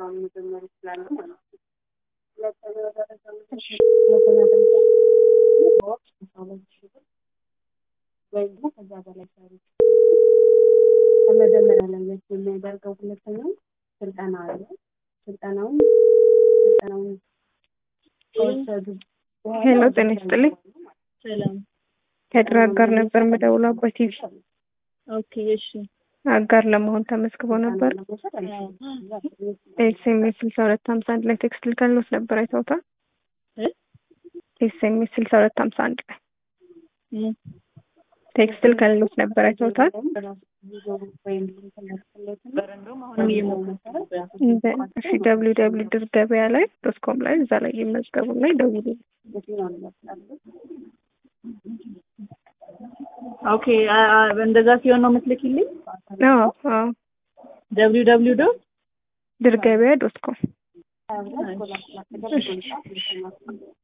ስልጠናውን መጀመር ይችላሉ ማለት ነው። ሁለተኛው ደረጃ ሁለተኛ ደረጃ በወቅት አስራ ሁለት ሺህ ብር ወይም ደግሞ ከዛ በላይ ሰሩ ከመጀመሪያ ላይ ለየት የሚያደርገው ሁለተኛው ስልጠና አለ። ስልጠናውን ስልጠናውን ከወሰዱ ሄሎ ጤና ይስጥልኝ። ሰላም። ከድር አጋር ነበር የምደውለው በቲቪ ኦኬ እሺ። አጋር ለመሆን ተመዝግቦ ነበር። ኤስኤምኤስ ስልሳ ሁለት ሀምሳ አንድ ላይ ቴክስት ልከንሎት ነበር አይተውታል። ኤስኤምኤስ ስልሳ ሁለት ሀምሳ አንድ ላይ ቴክስት ልከንሎት ነበር አይተውታል። እሺ ደብሊው ደብሊው ድር ገበያ ላይ ዶት ኮም ላይ እዛ ላይ ይመዝገቡ ላይ ደውሉ። ኦኬ እንደዛ ሲሆን ነው የምትልኪልኝ? አዎ አዎ ደብሊው ደብሊው ዶት ድር ገበያ ዶት ኮም